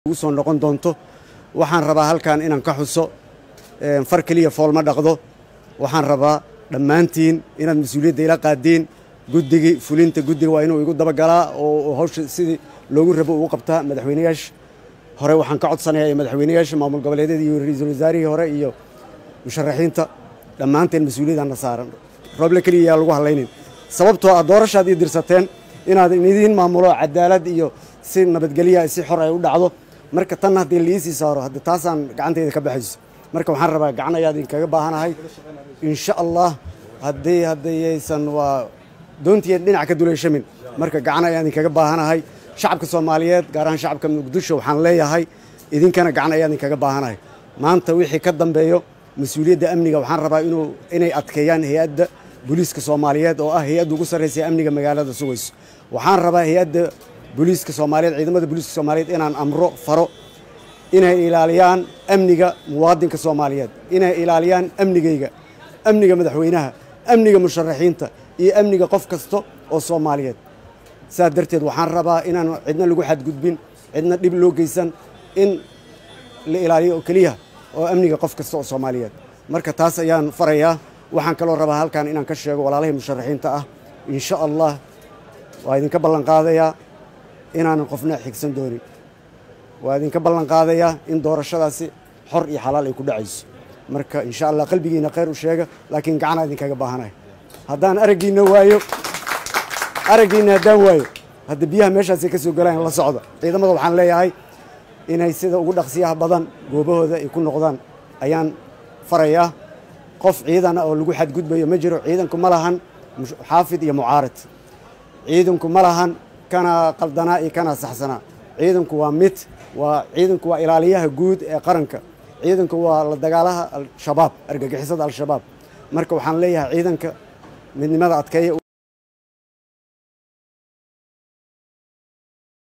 ugu soo noqon doonto waxaan rabaa halkan inaan ka xuso far keliya foolma dhaqdo waxaan rabaa dhammaantiin inaad mas-uuliyadda ila qaadiin guddigii fulinta guddiga waa inuu igu dabagalaa oo hawsha sidii loogu rabo ugu qabtaa madaxweyneyaasha hore waxaan ka codsanayaa madaxweyneyaasha maamul goboleedyada iyo ra-iisul wasaarihii hore iyo musharaxiinta dhammaanteen mas-uuliyadana saaran rooble keliya yaa lagu hadlaynin sababtoo ah doorashaad ii dirsateen inaad idiin maamulo cadaalad iyo si nabadgelya si xor ay u dhacdo marka tan haddii liisii saaro hadda taasaan gacantayda ka baxayso marka waxaan rabaa gacan ayaa idinkaga baahanahay insha allah haddii haddayaysan waa doontiya dhinac ka duleyshamin marka gacan ayaa idinkaga baahanahay shacabka soomaaliyeed gaar ahaan shacabka muqdisho waxaan leeyahay idinkana gacan ayaa idinkaga baahanahay maanta wixii ka dambeeyo mas-uuliyadda amniga waxaan rabaa inuu inay adkeeyaan hay-adda booliiska soomaaliyeed oo ah hay-adda ugu sarraysa amniga magaalada sugayso waxaan rabaa hay-adda booliiska soomaaliyeed ciidamada booliiska soomaaliyeed inaan amro faro inay ilaaliyaan amniga muwaadinka soomaaliyeed inay ilaaliyaan amnigayga amniga madaxweynaha amniga musharaxiinta iyo amniga qof kasta oo soomaaliyeed saas darteed waxaan rabaa inaan cidna lagu xadgudbin cidna dhib loo geysan in la ilaaliyo oo keliya oo amniga qof kasta oo soomaaliyeed marka taas ayaan farayaa waxaan kaloo rabaa halkan inaan ka sheego walaalahii musharaxiinta ah insha allah waa idinka ballan qaadayaa inaanan qofna xigsan doonin waa idinka ballan qaadayaa in doorashadaasi xor iyo xalaal ay ku dhacayso marka insha allah qalbigiina khayr u sheega laakiin gacanaa idinkaga baahanahay haddaan araggiina waayo araggiina haddaan waayo hadda biyaha meeshaasay ka soo galaan la socda ciidamada waxaan leeyahay inay sida ugu dhaqsiyaha badan goobahooda ay ku noqdaan ayaan farayaa qof ciidana oo lagu xadgudbayo ma jiro ciidanku ma lahan xaafid iyo mucaarid ciidanku ma lahan kana qaldanaa iyo kana saxsanaa ciidanku waa mid waa ciidanku waa ilaaliyaha guud ee qaranka ciidanku waa la dagaalaha al-shabaab argagixisada al-shabaab marka waxaan leeyahay ciidanka midnimada adkeeya